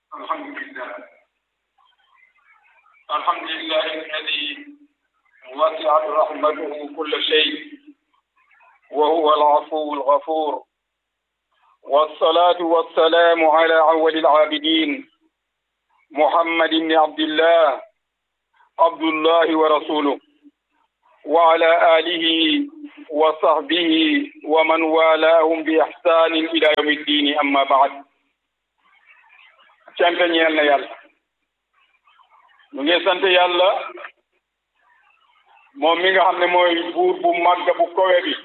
الحمد لله الحمد لله الذي وسعت رحمته كل شيء وهو العفو الغفور والصلاة والسلام على أول العابدين محمد بن عبد الله عبد الله ورسوله وعلى آله وصحبه ومن والاهم بإحسان إلى يوم الدين أما بعد cant ñeel na yàlla mu ngi sant yàlla moom mi nga xam ne mooy buur bu màgg bu kowe bi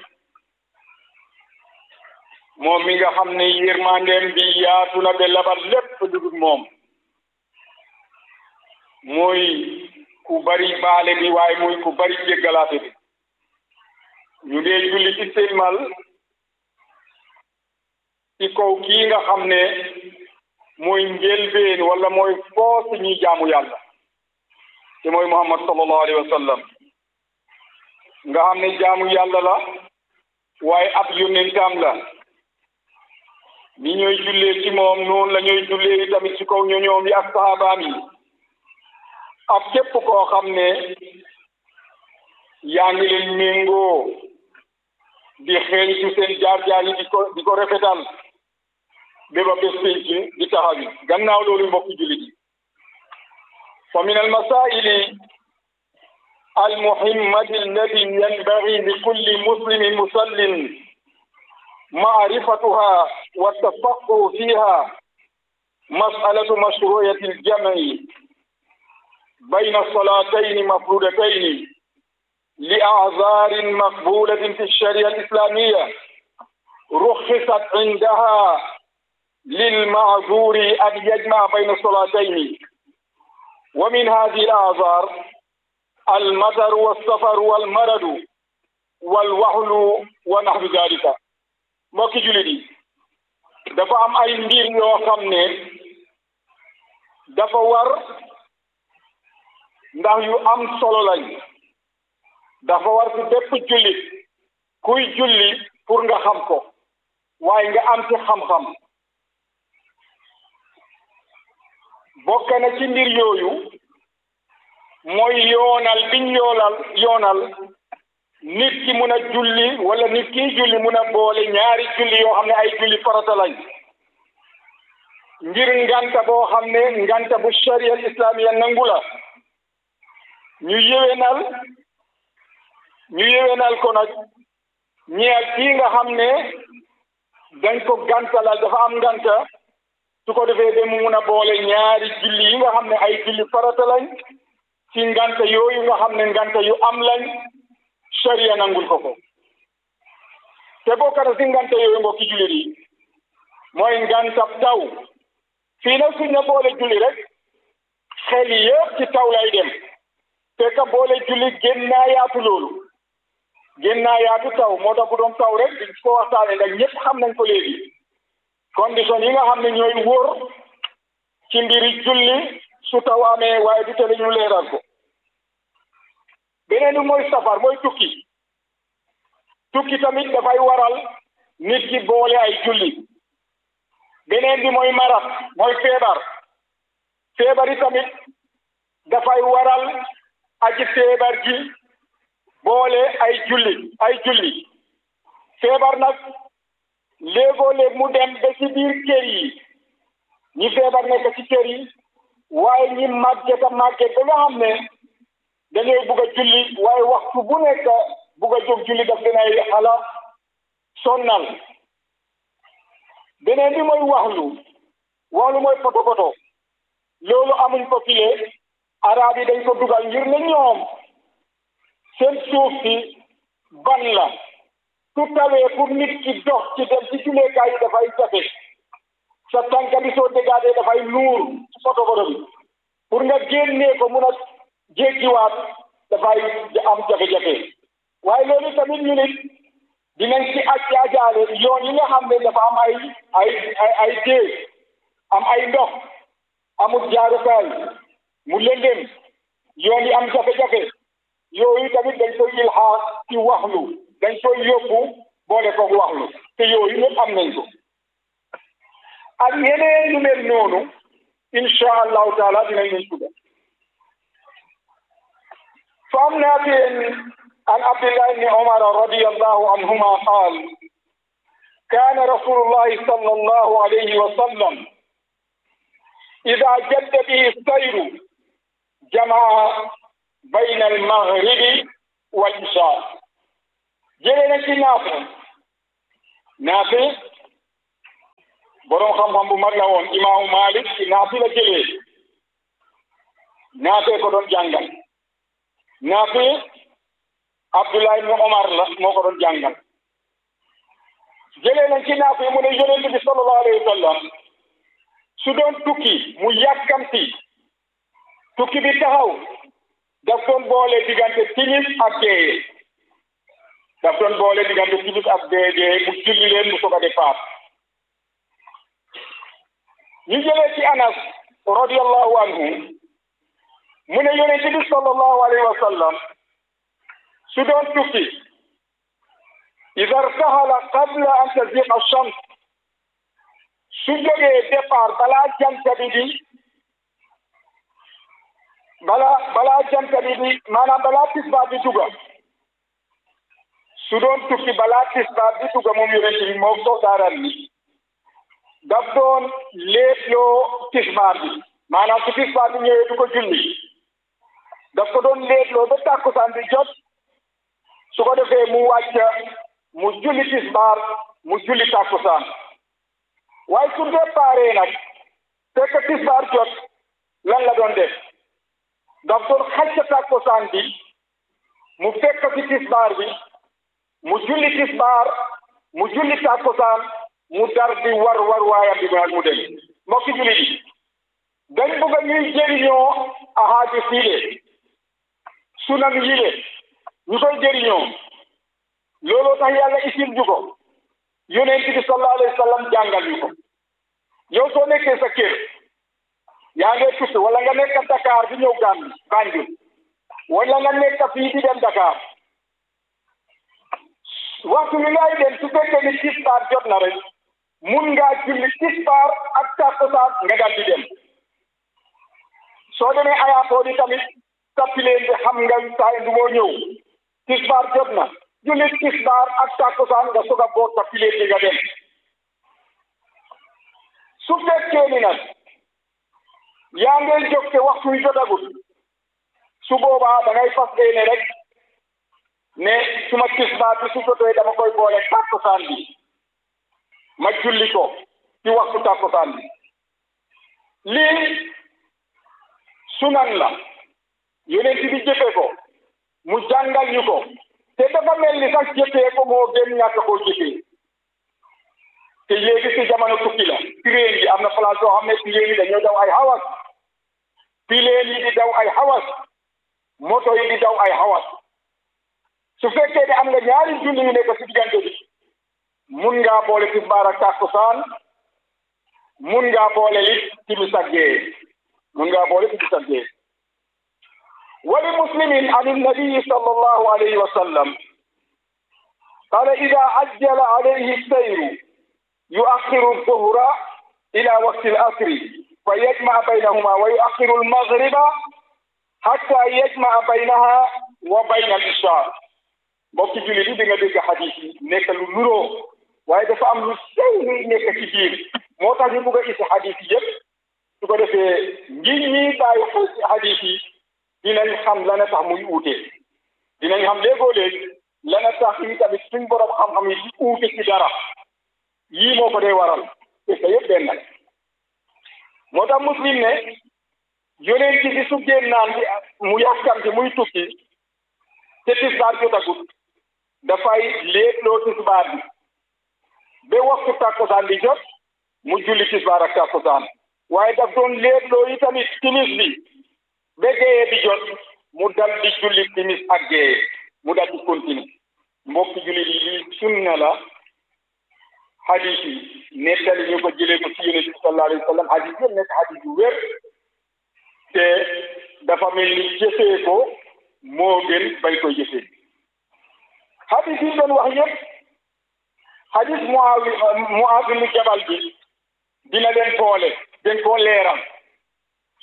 moom mi nga xam ne yërmandeem bi yaatu na ba labal lépp dugub moom muy ku bari baale bi waaye muy ku bari jéggalaate bi ñu dee julli ci sëlmal ci kaw kii nga xam ne mooy njëlbeen wala mooy foos ñi jaamu yàlla te mooy muhammad sallallahu alayhi wa sallam nga xam ne jaamu yàlla la waaye ab yónnentam la ni ñooy jullee ci moom noonu la ñooy jullee tamit ci kaw ñoñoom yi ak sahabaam yi ak képp koo xam ne yaa ngi leen méngoo di xeeñ ci seen jaar-jaar yi di ko di ko rafetal béba bés pénc di taxawi gannaaw loolu mbokki jullit yi fa min almasaili almuhimmati allati yanbaghi li kulli muslimin musallin معرفتها والتفقه فيها مسألة مشروعية الجمع بين الصلاتين مفروضتين لأعذار مقبولة في الشريعة الإسلامية رخصت عندها للمعذور أن يجمع بين الصلاتين ومن هذه الأعذار المطر والسفر والمرض والوحل ونحو ذلك mbokki jullit yi dafa am ay mbir yoo xam ne dafa war ndax yu am solo lañ dafa war ci bépp jullit kuy julli pour nga xam ko waaye nga am ci xam-xam bokk na ci mbir yooyu mooy yoonal biñ yoonal yoonal nit ki mun a julli wala nit kiy julli mun a boole ñaari julli yoo xam ne ay julli farata lañ ngir nganta boo xam ne nganta bu sharia islamiya nangu la ñu yéwénal ñu yéwénal ko nag ñeel kii nga xam ne dañ ko gantalal dafa am nganta su ko defee ba mu mun a boole ñaari julli yi nga xam ne ay julli farata lañ ci nganta yooyu nga xam ne nganta yu am lañ sharia nangul ko ko te bokk na si nganta yooyu mbokki jullit yi mooy ngantab taw fii nag suñ na boole julli rek xel yi yëpp ci taw lay dem te ka boole julli gën naa yaatu loolu gën naa yaatu taw moo tax bu doon taw rek di ko waxtaane ndax ñëpp xam nañ ko léegi condition yi nga xam ne ñooy wóor ci mbiri julli su taw amee waaye du tele ñu leeral ko beneen bi mooy safar mooy tukki tukki tamit dafay waral nit ki boole ay julli beneen bi mooy marat mooy feebar feebar yi tamit dafay waral aji feebar ji boole ay julli ay julli feebar nag léegoo léeg mu dem ba ci biir kër yi ñi feebar nekk ci kër yi waaye ñi màgget a màgget ba nga xam ne dañooy bugg a julli waaye waxtu bu nekk bugg a jóg julli daf dinay xala sonnal beneen bi mooy waxlu waxlu mooy poto poto loolu amuñ ko file arab yi dañ ko dugal ngir ne ñoom seen suuf si ban la su tawee pour nit ki dox ci dem ci julleekaay yi dafay jafe sa tànka bi soo dégaatee dafay nuur ci poto poto bi pour nga génnee ko mun a jéggiwaat dafay am jafe-jafe waaye loolu tamit ñu nit dinañ ci aj ajaale yoon yi nga xam ne dafa am ay ay ay ay déeg am ay ndox amul jaarukaay mu lëndëm yoon yi am jafe-jafe yooyu tamit dañ koy ilxaas ci waxlu dañ koy yóbbu boole ko waxlu te yooyu ñëpp am nañ ko ak yeneen yu mel noonu insha allahu taala dinañ leen tudda فعن نافع عن عبد الله بن عمر رضي الله عنهما قال كان رسول الله صلى الله عليه وسلم إذا جد به السير جمع بين المغرب والعشاء جلنا في نافع نافع borom xam-xam bu mag la woon imaamu Malik ci naafi la jëlee naafee ko doon jàngal naafi Abdullah ibn Omar la moo ko doon jàngal jëlee nañ ci naafi mu ne yonent bi sallallahu alayhi wa sallam su doon tukki mu yàkkamti tukki bi taxaw daf doon boole diggante timis ak géeye daf doon boole diggante timis ak géeye mu julli leen mu soog a départ ñu jëlee ci Anas radiyallahu anhu mu ne yonent bi sallallahu alayhi wa sallam su doon tukki ida irtahala qabla an taziqa shams su jógee départ balaa jant bi di balaa balaa jant bi di maanaam balaa tisbaar di dugga su doon tukki balaa tisbaar di dugga moom yonent bi moom soldaaral ni daf doon léetloo tisbaar bi maanaam su tisbaar bi ñëwee du ko julli daf ko doon léetloo ba tàkkusaan bi jot su ko defee mu wàcc mu julli tisbaar mu julli tàkkusaan waaye su déparé nag fekk tisbaar jot lan la doon def daf doon xacc tàkkusaan bi mu fekk ci tisbaar bi mu julli tisbaar mu julli tàkkusaan mu dar di war war waayam bi mu dem mbokki jullit yi dañ bëgg a ñuy jëriñoo ahadis yi le sunan yi le ñu koy jëriñoo looloo tax yàlla isil ñu ko yonent bi sallallahu alayhi wa sallam jàngal ñu ko yow soo nekkee sa kër yaa ngi tukki wala nga nekk Dakar di ñëw Gàmbi Banjul wala nga nekk fii di dem Dakar waxtu mi ngay dem su fekkee ni tisbaar jot na rek mun ngaa julli tisbaar ak takkusaan nga dal di dem soo demee aéroport yi tamit tappileen bi xam nga saa du moo ñëw tisbaar jot na julli tisbaar ak takkusaan nga soog a boot tappileen bi nga dem su fekkee ni nag yaa ngay jóg te waxtu wi jotagut su boobaa da ngay fas yéene rek ne suma tisbaar bi su jotee dama koy boole takkusaan bi ma julli ko ci waxtu takkusaan bi lii sunan la yonent bi jëfee ko mu jàngal ñu ko te dafa mel ni sax jëfee ko moo gën ñàkk koo jëfee te léegi si jamono tukki la train yi am na place yoo xam ne train yi dañoo daw ay hawas pileen yi di daw ay hawas moto yi di daw ay hawas su fekkee ne am nga ñaari julli yu nekk si diggante bi mun ngaa boole tisbaar ak takkusaan mun ngaa boole it timis ak gee mun ngaa boole timis ak gee wali muslimin an النبي صلى الله عليه وسلم قال إذا عجل عليه السير يؤخر الظهر إلى وقت العصر فيجمع بينهما ويؤخر المغرب حتى يجمع بينها وبين العشاء mbokki jullit yi di nga dégg xadis yi nekk lu nuroo waaye dafa am lu sew luy nekk ci biir moo tax ñu bugg a isi xadis yi yëpp su ko defee ngir ñi bàyyi xel ci xadis yi dinañ xam lana tax muy uute dinañ xam léegoo léeg lana tax yi tamit suñ borom xam-xam yi di uute ci dara yii moo ko dee waral te sa yëpp benn moo tax muslim ne yonent bi su génnaan bi mu yàkkamti muy tukki te tisbaar jotagut dafay léetloo tisbaar bi ba waxtu takkusaan bi jot mu julli tisbaar ak takkusaan waaye daf doon léetloo yi tamit timis bi ba géeye bi jot mu dal di julli timis ak géeye mu dal di continue mbokki julli yi lii sunna la hadis yi nettali ñu ko jëlee ko ci yonent bi sallallahu alayhi wa sallam hadis yëpp nekk hadis yu wér te dafa mel ni jëfee ko moo gën bañ koy jëfee hadis yi doon wax yëpp hadis Muawi Muaaz ibn Jabal bi dina leen boole dañ koo leeral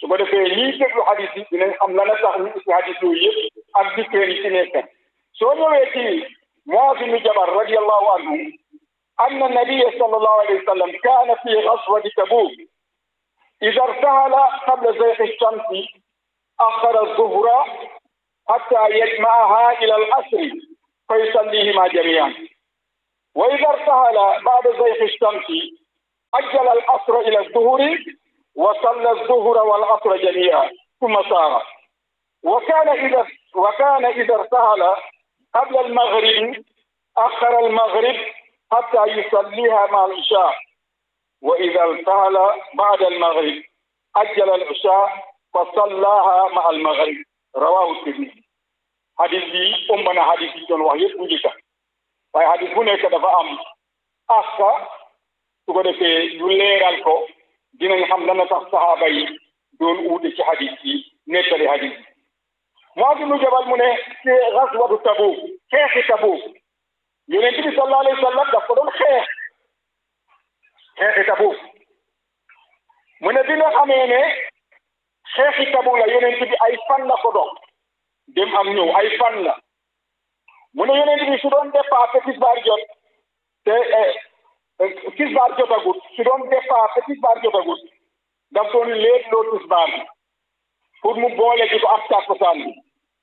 su ko defee ñiy déglu hadis yi dinañ xam lan la tax ñu isi hadis yooyu yëpp ak dikkeen yi ci nekk soo ñëwee ci Muaz ibn Jabal radiyallahu anhu anna nabiyya sallallahu alayhi wa sallam kaana fi ghazwati Tabuk idha irtahala qabla zayqi ash-shamsi akhara adh-dhuhra hatta yajma'aha ila al-asr fa yusallihima jami'an wa idha irtahala ba'da zayqi ash-shamsi ajjala al-asr ila adh-dhuhri وصلى الظهر والعصر جميعا ثم سار وكان إذا وكان إذا ارتهل قبل المغرب أخر المغرب حتى يصليها مع العشاء وإذا ارتهل بعد المغرب أجل العشاء فصلاها مع المغرب رواه الترمذي حديث بي أمنا حديث جون وحي بوجيكا waaye hadis bu nekk dafa am aska su ko defee ñu leeral ko dinañ xam lan la tax saxaaba yi doon uute ci hadis yi nettali hadis yi Muaz ibnu Jabal mu ne ci gaswatu Tabuk xeexi Tabuk yonent bi sallallahu alayhi wa sallam daf ko doon xeex xeexi Tabuk mu ne bi nga xamee ne xeexi Tabuk la yonent bi ay fan la ko dox dem am ñëw ay fan la mu ne yonent bi su doon départ tisbaar jot te tisbaar jotagut su doon départ te tisbaar jotagut daf doon léet loo tisbaar bi pour mu boole ji ko ak tàkkusaan bi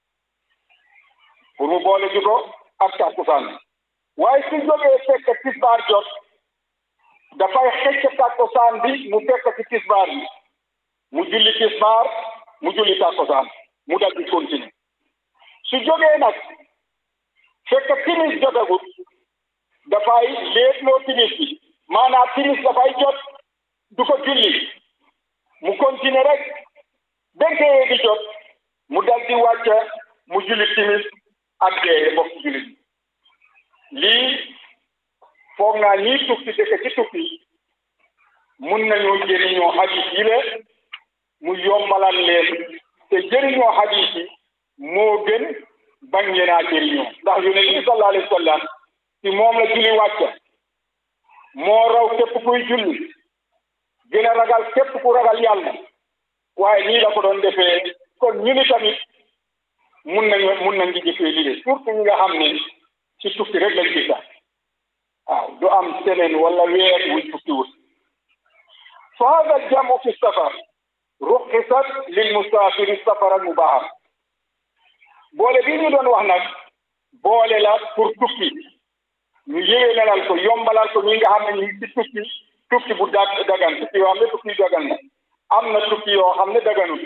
pour mu boole ji ko ak tàkkusaan bi waaye su jógee fekk tisbaar jot dafay xëcc tàkkusaan bi mu fekk ci tisbaar bi mu julli tisbaar mu julli tàkkusaan mu dal di continuer su jógee nag fekk timis jotagut dafay léetloo timis bi maanaam timis dafay jot du ko julli mu continuer rek bentee di jot mu dal di wàcc mu julli timis ak dee bokk julli lii foog naa ñii tukki dëkk ci tukki mun nañoo jëriñoo hadis yi la mu yombalal leen te jëriñoo hadis yi moo gën bañ ngeen a jëriñoo ndax yonent bi sallallahu alayhi wa sallam ci moom la julli wàcc moo raw képp kuy julli gën a ragal képp ku ragal yàlla waaye nii la ko doon defee kon ñu ni tamit mun nañu mun nañ di jëfee lii de surtout ñi nga xam ne ci tukki rek lañ gis waaw du am semaine wala weer wuñ tukki wut fa hada aljamu fi safar ruxisat lil musafiri safaran mubaha boole bii ñu doon wax nag boole la pour tukki ñu yéwénalal ko yombalal ko ñi nga xam ne ñu ngi ci tukki tukki bu dag dagan tukki yoo xam ne tukki dagan na am na tukki yoo xam ne daganul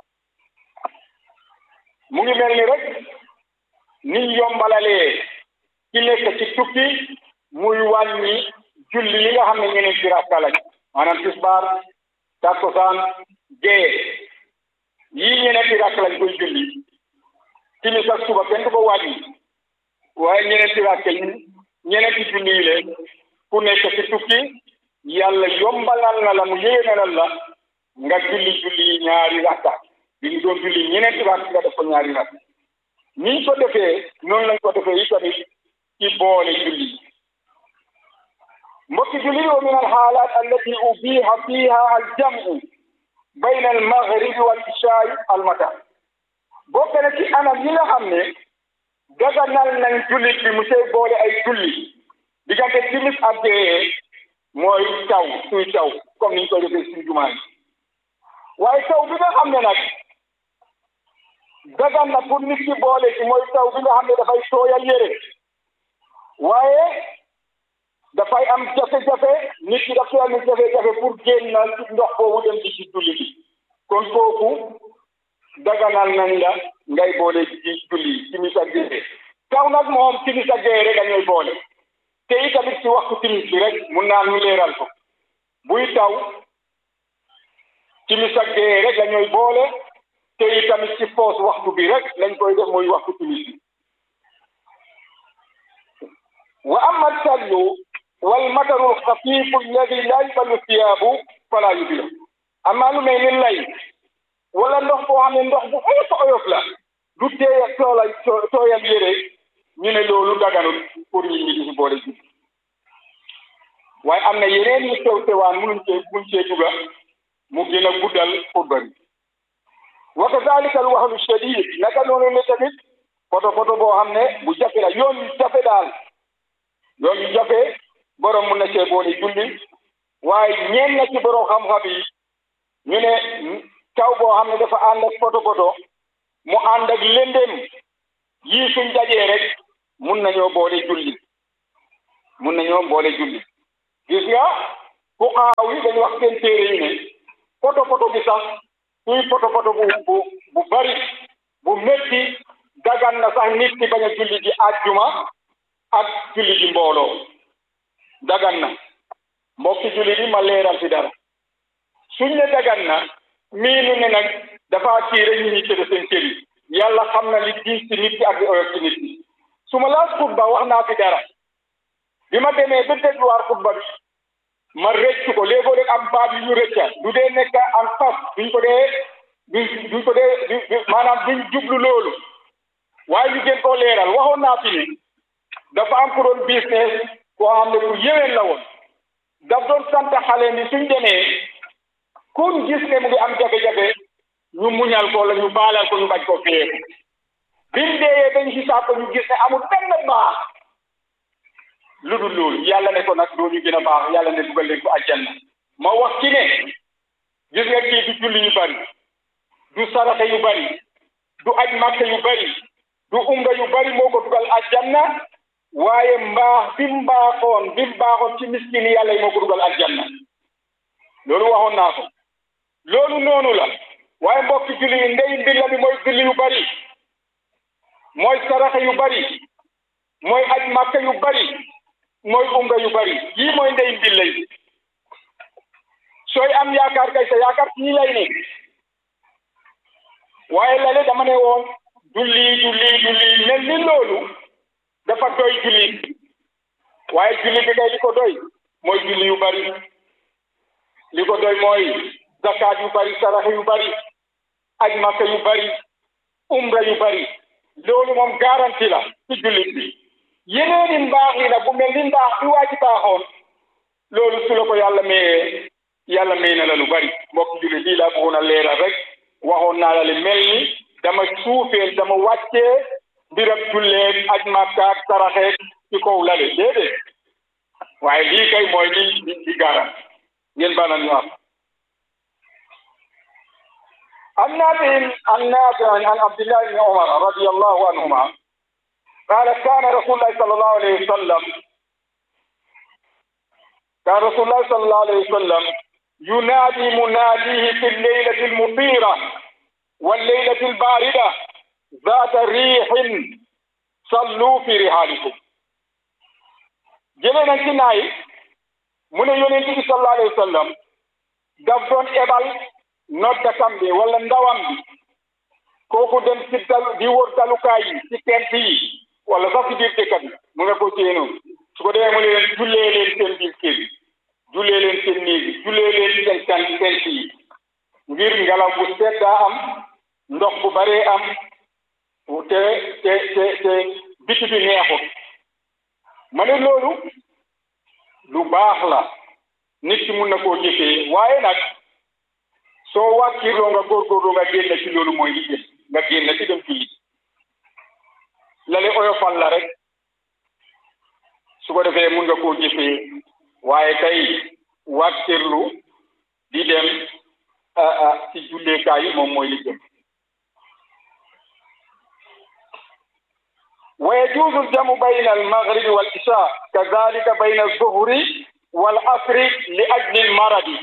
mu ngi mel ni rek niñ yombalalee ci nekk ci tukki muy wàññi julli yi nga xam ne ñeneen ci rakka lañ maanaam tisbaar takkusaan gee yii ñeneen ci rakka lañ koy julli timis ak suba kenn du ko wàññi waaye ñeneen ci rakka yi ñeneen ci julli yi leen ku nekk ci tukki yàlla yombalal na la mu yéwénalal la nga julli julli ñaari rakka bi ñu doon julli ñeneen ci rakka nga def ko ñaari rakka niñ ko defee noonu lañ ko defee yi tamit ci boole julli mbokki julli wa min alxaalaat allati ubiha fiha aljamu bayna almaghribi wal ishaai almata bokk na ci anam yi nga xam ne daganal nañ jullit bi mu sey boole ay julli diggante timis ak gee mooy taw suy taw comme niñ koy defee suñ jumaa yi waaye taw bi nga xam ne nag dagan na pour nit ki boole ci mooy taw bi nga xam ne dafay tooyal yére waaye dafay am jafe-jafe nit ki daf am jafe-jafe pour génn na ci ndox boobu dem ci ci julli bi kon kooku daganal nañ la ngay boole ci julli timis ak gee taw nag moom timis ak gee rek dañuy boole te itamit ci waxtu timis bi rek mun naa ñu leeral ko buy taw timis ak gee rek dañuy boole te itamit ci poos waxtu bi rek lañ koy def mooy waxtu timis bi wa amma sallu wal mataru xafiifu alladi laa yuballu thiyaabu fala yubila amma lu mel ni lay wala ndox boo xam ne ndox bu oyof oyof la du teeya toola tooyal yére ñu ne loolu daganul pour ñi ñi di si boole ji waaye am na yeneen ñu sew sewaan munuñ cee munuñ cee duga mu gën a guddal xutba bi wa kazalika al wahlu shadid naka noonu ne tamit poto poto boo xam ne bu jafe la yoon yu jafe daal yoon yu jafe borom mun na cee boole julli waaye ñeen na ci borom xam-xam yi ñu ne taw boo xam ne dafa ànd ak poto poto mu ànd ak lëndëm yii suñ dajee rek mun nañoo boole julli mun nañoo boole julli gis nga ku xaaw yi dañu wax seen téere yi ne poto poto bi sax suy poto poto bu bu bu bari bu métti dagan na sax nit ki bañ a julli ji àjjuma ak julli ji mbooloo dagan na mbokki julli bi ma leeral fi dara suñ ne dagan na miinu ne nag dafa tiire ñu ñi tëdd seen kër yi yàlla xam na li diis ci nit ki ak li oyof ci nit ki su ma laas xutba wax naa fi dara bi ma demee ba dégluwaat xutba bi ma rëccu ko léegoo rek am baat yu ñu rëcca du dee nekk en face duñ ko dee duñ duñ ko dee maanaam duñ jublu loolu waaye ñu gën koo leeral waxoon naa fi ne dafa am ku doon business koo xam ne ku yéwén la woon daf doon sant xale ni suñ demee kun gis ne mu ngi am jafe-jafe ñu muñal ko la ñu baalal ko ñu bañ ko feeku bimu deeyee dañ xisaab ko ñu gis ne amul benn baax lu dul loolu yàlla ne ko nag doo ñu gën a baax yàlla ne dugal leen ko àjjana ma wax ci ne gis nga kii du julli yu bari du saraxe yu bari du aj màkk yu bari du umra yu bari moo ko dugal àjjana waaye mbaax bi mu mbaaxoon bi mu baaxoon ci miskini yàlla yi moo ko dugal àjjana loolu waxoon naa ko loolu noonu la waaye mbokki julli yi ndey mbir bi mooy julli yu bari mooy saraxe yu bari mooy aj màkka yu bari mooy umra yu bari yii mooy ndey mbir lay sooy am yaakaar kay sa yaakaar ci ñi lay ne waaye lale dama ne woon julli julli julli mel ni loolu dafa doy julli waaye julli bi kay li ko doy mooy julli yu bari li ko doy mooy zakaat yu bari sarax yu bari aj makka yu bari umra yu bari loolu moom garanti la ci jullit bi yeneeni mbaax yi nag bu mel ni mbaax bi waa ji baaxoon loolu su la ko yàlla mayee yàlla may na la lu bari mbokk jullit lii laa bëggoon a leeral rek waxoon naa la li mel ni dama suufeel dama wàccee mbirab julleeg aj makka ak saraxeeg ci kaw lale déedéet waaye lii kay mooy li li garan ngeen baanal ñu am عن نافع عن نافع عن عبد الله بن عمر رضي الله عنهما قال كان رسول الله صلى الله عليه وسلم كان رسول الله صلى الله عليه وسلم ينادي مناديه في الليلة المطيرة والليلة الباردة ذات ريح صلوا في رحالكم جلنا كناي من يونس صلى الله عليه وسلم دفن إبل noddakam bi wala ndawam bi kooku dem ci dal di wër dalukaay yi ci tent yi wala sax ci biir dëkk bi mu nga ko téye noonu su ko demee mu ne leen jullee leen seen biir kër yi jullee leen seen néeg yi jullee leen seen kan tent yi ngir ngelaw bu seddaa am ndox bu baree am te te te te biti bi neexut ma ne loolu lu baax la nit ki mun na koo jëfee waaye nag soo wàccirloo nga góorgóorloo nga génn ci loolu mooy li gën nga génn ci dem julli lale oyofal la rek su ko defee mun nga koo jëfee waaye kay wàccirlu di dem ci julleekaay yi moom mooy li gën wa yajuuzu aljamu bayna almaghribi wal isha kadhalika bayna alzuhri wal asri li ajli almaradi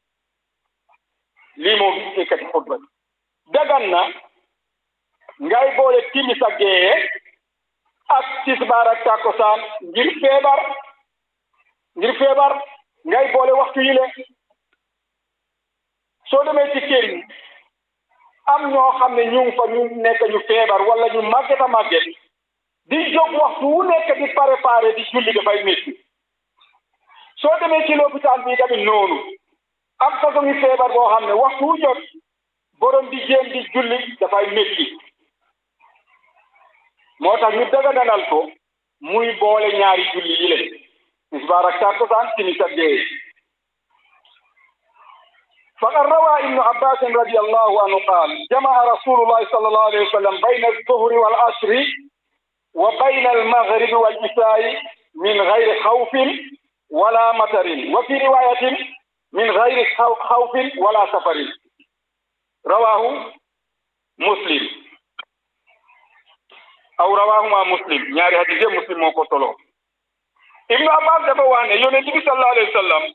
lii moom ekkati xutba bi dagan na ngay boole timis ak gee ak tisbaar ak takkusaan ngir feebar ngir feebar ngay boole waxtu yi le soo demee ci kër yi am ñoo xam ne ñu ngi fa ñu nekk ñu feebar wala ñu màgget a màgget di jóg waxtu wu nekk di préparé di julli dafay métti soo demee ci lopitaan bi tamit noonu am façon yi feebar boo xam ne waxtu wu jot borom di jéem di julli dafay métti moo tax ñu daganal ko muy boole ñaari julli yi leen tisbaar ak takkusaan timis ak gee فقد روى ابن عباس رضي الله عنه قال جمع رسول الله صلى الله عليه وسلم بين الظهر والعصر وبين المغرب والعشاء من غير خوف ولا مطر وفي رواية من غير خوف ولا سفر رواه مسلم أو رواهما مسلم ñaari hadise muslim moo ko solo ibnu abbas dafa wax ne yonent bi sallallahu alayhi wa sallam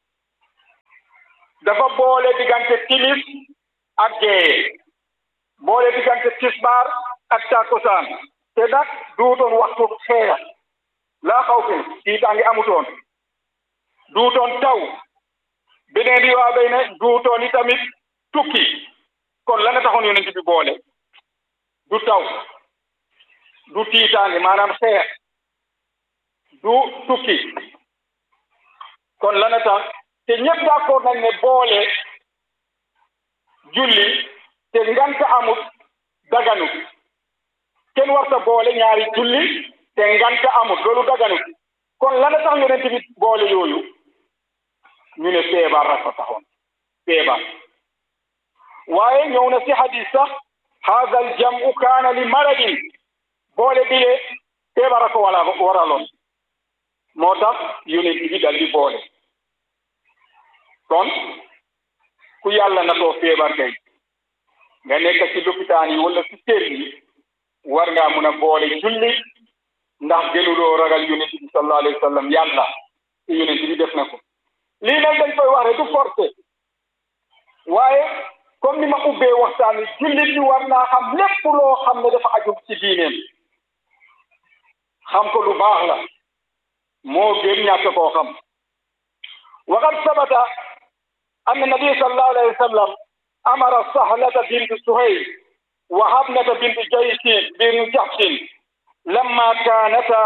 dafa boole diggante timis ak gee boole diggante tisbaar ak takkusaan te nag duutoon waxtu xeex laa xaw fi tiitaange amutoon duutoon taw beneen riwaa bay ne duutoon i tamit tukki kon la nga taxoon yonent bi boole du taw du tiitaange maanaam xeex du tukki kon la nga tax te ñëpp d'accord nañ ne boole julli te ngant amut daganut kenn warta boole ñaari julli te ngant amut loolu daganut kon lana tax yonent bi boole yooyu ñu ne feebar rek fa taxoon feebar waaye ñëw na si hadis sax haada al jamu kaana li maradin boole bi le feebar a ko wala waraloon moo tax yonent bi dal di boole kon ku yàlla na too feebar kay nga nekk ci lopitaan yi wala ci kër yi war ngaa mun a boole julli ndax gënuloo ragal yonent bi sallallahu alayhi wa sallam yàlla te yonent bi def na ko lii nag dañ koy wax rek du forcé waaye comme ni ma ubbee waxtaan wi jullit bi war naa xam lépp loo xam ne dafa aju ci diineem xam ko lu baax la moo gën ñàkk koo xam waqad sabata أن النبي صلى الله عليه وسلم أمر سهلة بنت سهيل وهبنة بنت جيش بن جحش لما كانتا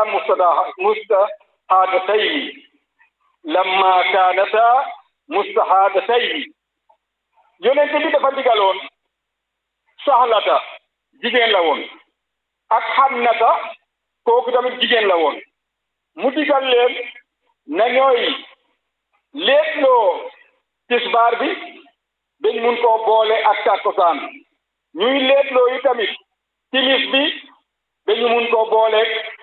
مستحادتين لما كانتا مستحادتين yonent bi dafa digaloon saxlata jigéen la woon ak xannata kooku tamit jigéen la woon mu digal leen na ñooy léetloo tisbaar bi dañ mun koo boole ak takkusaan ñuy leetloo yi tamit timis bi dañu mun koo boole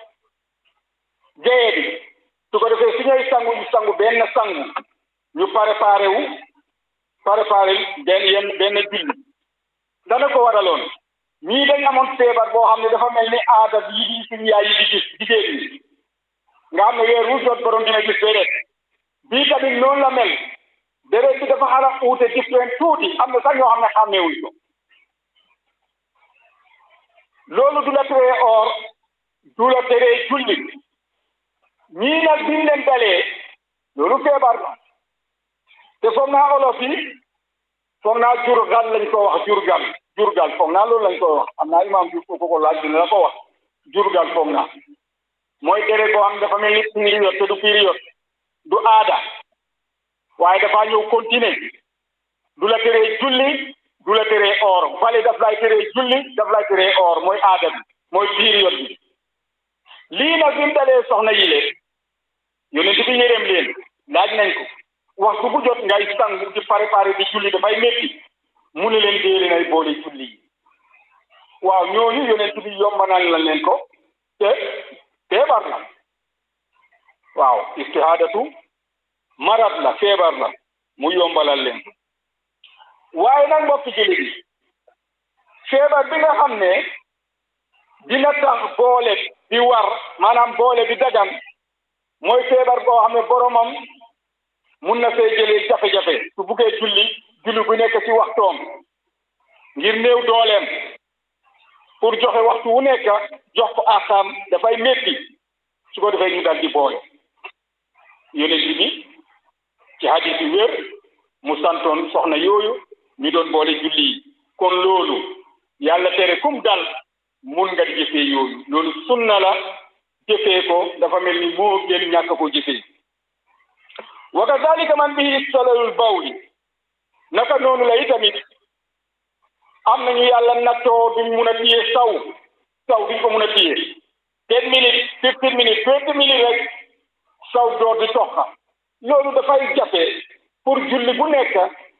géye bi su ko defee su ñooy sangu ñu sangu benn sangu ñu préparé wu préparé benn yenn benn julli dana ko waraloon ñii dañ amoon feebar boo xam ne dafa mel ni aada bi yi di suñu yaay yi di gis jigéen ñi nga xam ne weer wu jot borom dina gis déedéet bii tamit noonu la mel déret bi dafa xala uute different tuuti am na sax ñoo xam ne xàmmeewuñ ko loolu du la teree or du la teree julli ñii nag biñ leen dalee loolu feebar la te foog naa olof yi foog naa jurgal lañ ko wax jurgal jurgal foog naa loolu lañ ko wax am naa imaam bi ko ko laaj dina la ko wax jurgal foog naa mooy déret boo xam ne dafa mel ni période te du période du aada waaye dafa ñëw continuer du la teree julli du la teree or fale daf lay teree julli daf lay teree or mooy aada bi mooy période bi lii nag bi mu dalee soxna yi leen yonent bi yërëm leen laaj nañ ko waxtu bu jot ngay sangu di préparé di julli dafay métti mu ne leen dee leen ay boole julli yi waaw ñooñu yonent bi yombanal la leen ko te feebar la waaw istihaadatu marat la feebar la mu yombalal leen waaye nag mbokki julli bi feebar bi nga xam ne dina tax boole bi war maanaam boole bi dagan mooy feebar boo xam ne boromam mun na fee jëlee jafe-jafe su buggee julli julli bu nekk ci waxtoom ngir néew dooleem pour joxe waxtu wu nekk jox ko axam dafay métti su ko defee ñu dal di boole yonent bi ci hadis yi wér mu santoon soxna yooyu ñu doon boole julli yi kon loolu yàlla tere kum dal mun nga di jëfee yooyu loolu sunna la jëfee ko dafa mel ni moo gën ñàkk ko jëfee wa kazalika man bihi salalul bawli naka noonu la itamit am nañu yàlla nattoo duñ mun a téye saw saw duñ ko mun a téye ten minutes fifteen minutes twenty minutes rek saw door di toxa loolu dafay jafe pour julli bu nekk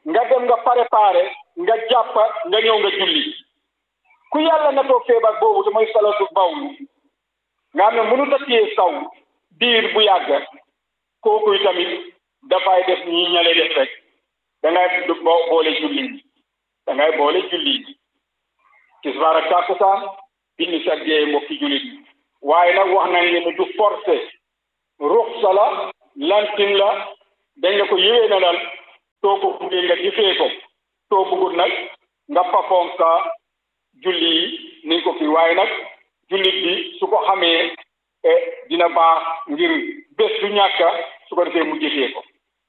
nga dem nga préparé nga jàpp nga ñëw nga julli ku yàlla natoo feebar boobu te mooy salatu bawlu nga xam ne mënut a téye saw diir bu yàgg kooku tamit dafay def ñi ñale def rek da ngay boole julli da ngay boole julli tisbaar ak takkusaan timis ak gee mbokki jullit waaye nag wax nañ leen du forcé ruxsa la lantin la dañ la ko yëwee na dal soo ko buggee nga jëfee ko soo bëggul nag nga pafoom sa julli yi niñ ko kii waaye nag jullit bi su ko xamee dina baax ngir bés du ñàkka su ko defee mu jëfee ko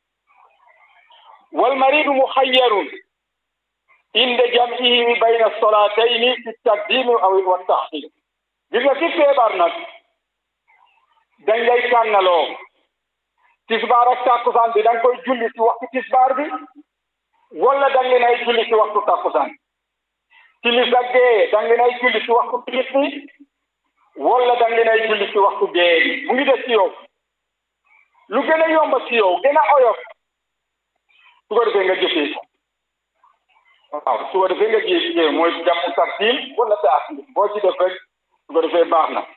wal maridu muxayyarun inde jam'ihi bayna solatayni fi taqdimi aw wa taxir gis nga ci feebar nag dañ lay tànnaloo tisbaar ak takkusaan bi da nga koy julli ci waxtu tisbaar bi wala da ngeen ay julli ci waxtu takkusaan timis ak gee da ngeen ay julli ci waxtu timis bi wala da ngeen ay julli ci waxtu gee bi mu ngi def ci yow lu gën a yomb ci yow gën a oyof su ko defee nga jëfee ko waaw su ko defee nga jëfee mooy jàmmu tartiil wala taaxir boo ci def rek su ko defee baax na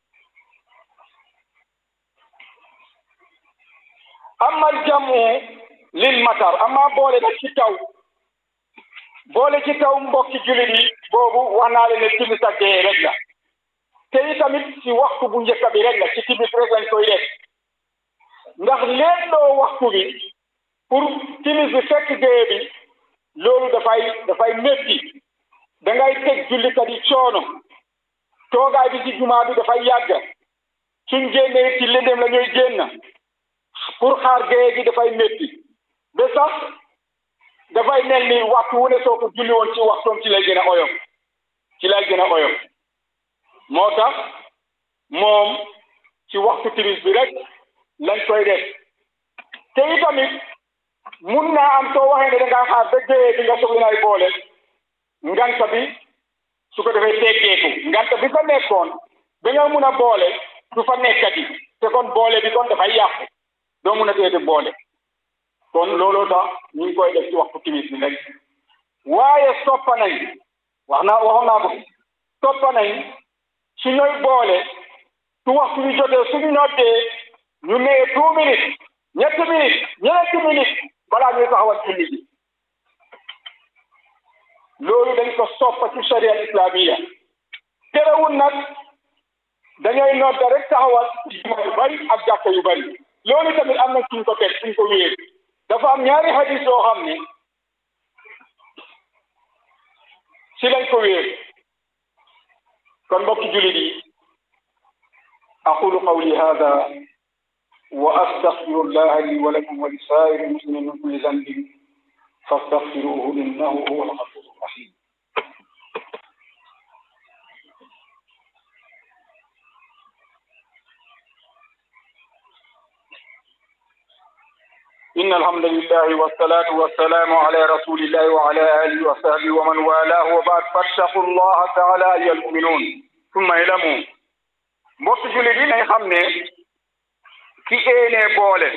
amal jàmmu lil matar ama boole nag ci taw boole ci taw mbokki jullit yi boobu wax naa leen ne timis ak gee rek la te itamit ci waxtu bu njëkk bi rek la ci timis rek lañ koy def ndax leen doo waxtu bi pour timis bi fekk gee bi loolu dafay dafay métti da ngay teg jullikat yi coono toogaay bi ci jumaa bi dafay yàgg suñ génnee ci lëndëm la ñuy génn pour xaar gee gi dafay métti ba sax dafay mel ni waxtu wu ne soo ko julli woon ci waxtoom ci lay gën a oyof ci lay gën a oyof moo tax moom ci waxtu timis bi rek lañ koy def te itamit mun naa am soo waxee ne da ngaa xaar ba géeyee bi nga soxla nay boole nganta bi su ko defee teggeeku nganta bi fa nekkoon ba nga mun a boole du fa nekkati te kon boole bi kon dafay yàqu doo mun a teete boole kon looloo tax ñu ngi koy def ci waxtu timis bi rek waaye soppa nañ wax naa waxoon naa ko soppa nañ su ñooy boole su waxtu bi jotee suñu noddee ñu nee deux minutes ñetti minutes ñeenti minutes balaa ñuy taxawal julli bi loolu dañ ko soppa ci sharia islamiya terewul nag dañooy nodda rek taxawal juma yu bari ak jàkka yu bari loolu tamit am na suñ ko teg suñ ko wéer dafa am ñaari hadis yoo xam ne ci lañ ko wéer kon mbokki jullit yi aqulu qawli hada wa astaghfirullaha li wa lakum wa li saa'iri muslimin min kulli dhanbin fastaghfiruhu innahu huwa al-ghafuru rahim إن الحمد لله والصلاة والسلام على رسول الله وعلى آله وصحبه ومن والاه وبعد فاتقوا الله تعالى أيها المؤمنون ثم اعلموا mbokk jullit yi nañ xam ne ki éenee boole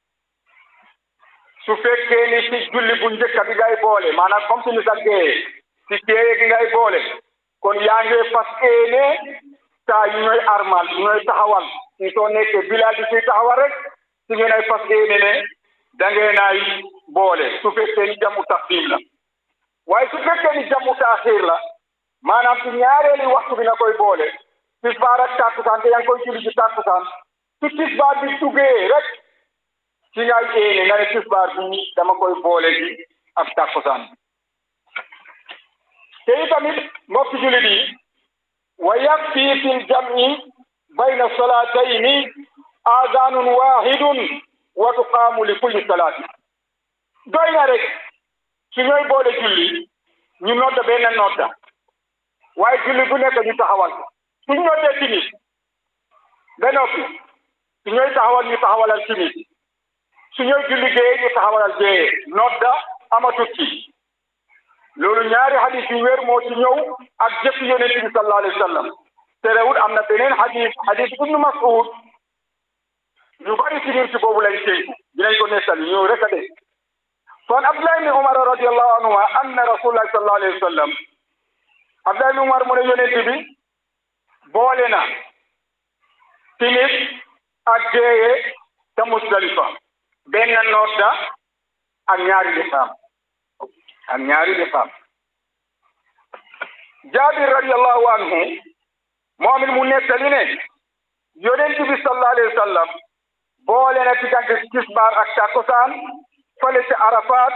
su fekkee ni ci julli bu njëkk bi ngay boole maanaam comme si ni sa gee ci géeye gi ngay boole kon yaa ngi fas éene saa yu ñooy armal yu ñooy taxawal si soo nekkee bilal di ciy taxawal rek si ngeen ay fas éene ne da ngeen ay boole su fekkee ni jamu taqdim la waaye su fekkee ni jamu taaxir la maanaam ci ñaareeli waxtu bi na koy boole tisbaar ak takkusaan te yaa ngi koy julli ci takkusaan su tisbaar bi duggee rek ci ngay éene nga ne tisbaar bi dama koy boole ji ak takkusaan te itamit mbokk jullit yi wa yakfi fil jam'i bayna salatayni aadaanun waahidun wa tuqaamu li kulli salaati doy na rek su ñooy boole julli ñu nodda benn nodda waaye julli bu nekk ñu taxawal ko su ñu noddee timis ba noppi su ñooy taxawal ñu taxawalal timis su ñooy julli géeye ñu taxawalal géeye nodda amatut ci loolu ñaari hadis yu wér moo ci ñëw ak jëf yonent bi sallallahu alayhi wa sallam terewul am na beneen hadis hadis ibnu Mas'ud ñu bari ci ñun ci boobu lañ tënku dinañ ko nettali ñëw rek a de kon abdullah ibni umar radiallahu anhuma anna rasulullahi sallallahu alayhi wa sallam abdullah ibni umar mu ne yonent bi boole na timis ak géeye te musdalifa benn nodda ak ñaari liqaam ak ñaari liqaam jaabir radiallahu anhu moom it mu nettali ne yonent bi sallallahu alayhi wa sallam boole na diggante tisbaar ak takkusaan fële ci Arafat